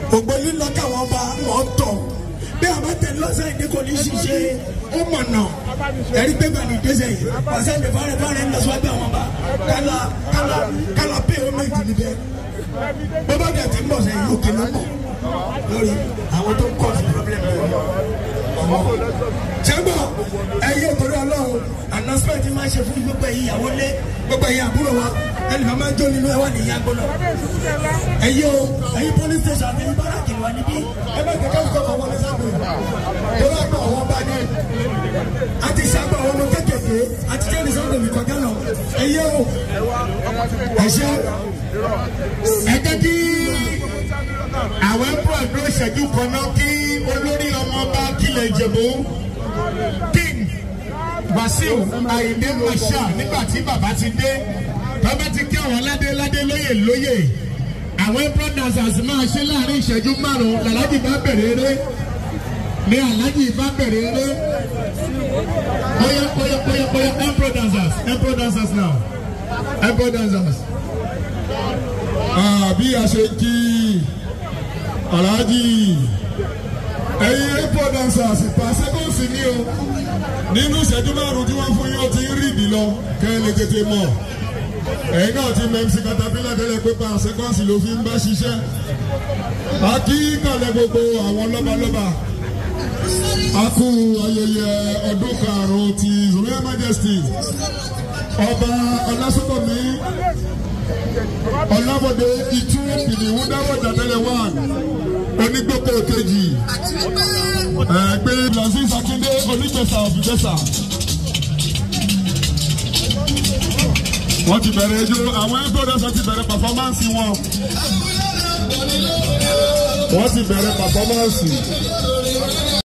ògbólí lọ káwọn bá wọn tọ̀ bí a bá tẹ̀ lọ́sẹ̀ ìdí kò ní ṣiṣẹ́ ó mọ̀ nà ẹ̀rí pé bá ní dẹ́sẹ̀ yìí pàṣẹ ní fárẹ̀ fárẹ̀ ń lọ síwájú àwọn bá kálá kálá kálá pé ó méjì níbẹ̀ bọ́bá dẹ̀ ti ń bọ̀ sẹ́yìn òkè ló mọ̀ lórí àwọn tó ń kọ́ sí pọ́blẹ́mù sẹ́gbọ̀ ẹ̀yẹ òtòrí ọlọ́run announcement máa ń ṣe fún gbogbo ẹ̀yìn ìyàwó lé gbogbo ẹ̀yìn àbúrò wa ẹnì kan máa ń jó nínú ẹwà ní ìyá gbọ́dọ̀ ẹ̀yẹ o ẹ̀yìn police station àti ẹ̀yìn báràkì wà níbí ẹ bá kẹ́kẹ́ ń kọ́ wọlé sábò tó bá gbọ́ àwọn bá ní àti sábà àwọn ọmọ kékèké àti jẹ́ni sọ́dọ̀ mi kọjá lọ ẹ̀yẹ o ẹ̀ṣẹ́ ẹ̀jẹ̀ kí àwọn ẹ̀pọ̀ ẹ̀dọ́ ìṣẹ́jú kan náà kí olórí ọmọ bá kílẹ̀ ìjẹ̀bú king wàsíù àyìndé masha nígbà tí bàbá ti dé bàbá ti kí àwọn ládé ládé lóyè lóyè àwọn ẹ̀pọ̀ dancers máa ṣe láàrin ìṣẹ́jú márùn-ún làlájì bá bẹ̀rẹ̀ eré ní alájì bá bẹ̀rẹ̀ eré bóyá bóyá bóyá bóyá ẹ̀pọ̀ dancers ẹ̀pọ̀ dancers now ẹ̀pọ̀ dancers. bí a ṣe kí aláàjì ẹ̀yin airport dancers pàṣẹkọ̀ọ́sì ni o nínú ìṣẹ́jú márùn-ún tí wọ́n fún yín ó ti ń rìdì lọ kẹ́ ẹ lè tètè mọ̀ ẹ̀yin náà ti mọ̀ mc katapila tẹ́lẹ̀ pé pàṣẹkọ̀ọ́sì ló fi ń bá ṣiṣẹ́ a kí kàlẹ́ gbogbo àwọn lọ́balọ́ba a kú ayẹyẹ ọdún karùn-ún ti royal majesty ọba ọlásùnkànmí ọlábọ̀dé ìtú ìdìwú dáwọ̀jà tẹ́lẹ̀ wà onígbòkò kejì ẹgbẹ́ brazil akíndé onígbèsà òbígbèsà. wọ́n ti bẹ̀rẹ̀ ijó àwọn ẹgbẹ́dọ̀sọ ti bẹ̀rẹ̀ pàfọ́mánsì wọn. wọ́n ti bẹ̀rẹ̀ pàfọ́mánsì.